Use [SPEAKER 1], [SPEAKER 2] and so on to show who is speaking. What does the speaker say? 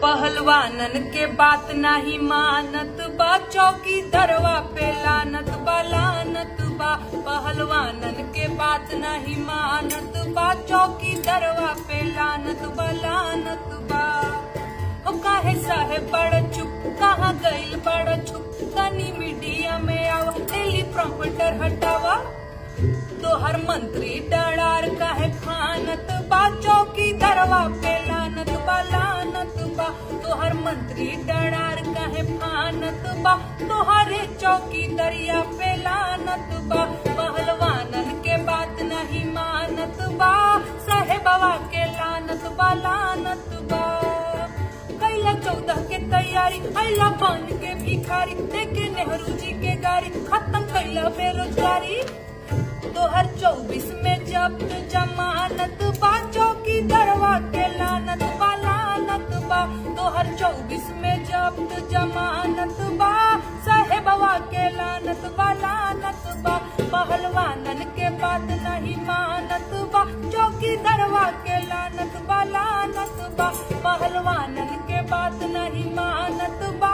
[SPEAKER 1] पहलवानन के बात नाही मानत बा चौकी दरवा पे लानत बा लानत बा पहलवानन के बात नहीं मानत बा चौकी दरवा पे लानत बा लानत बा ओ काहे साहेब बड़ चुप कहाँ गइल बड़ चुप तनी मीडिया में आवा टेली प्रॉम्पटर हटावा तोहर मंत्री डरार काहे खानत बा चौकी दरवा पे लानत बा लानत बा तोहर मंत्री डरार काहे फानत बा तोहरे चौकी दरिया पे लानत बा पहलवानन के बात नहीं मानत बा साहेबवा के लानत बा लानत बा कैला चौदह के तैयारी अला बन के भिखारी देखे नेहरू जी के गाड़ी खत्म कैला बेरोजगारी तोहर चौबीस में जब्त जमानत बा चौकी दरवा के लानत बा लानत बा तोहर चौबीस में जब्त जमानत बा साहेबवा के लानत बा लानत बा पहलवानन के बात नहीं मानत बा चौकी दरवा के लानत बा लानत बा पहलवानन के बात नहीं मानत बा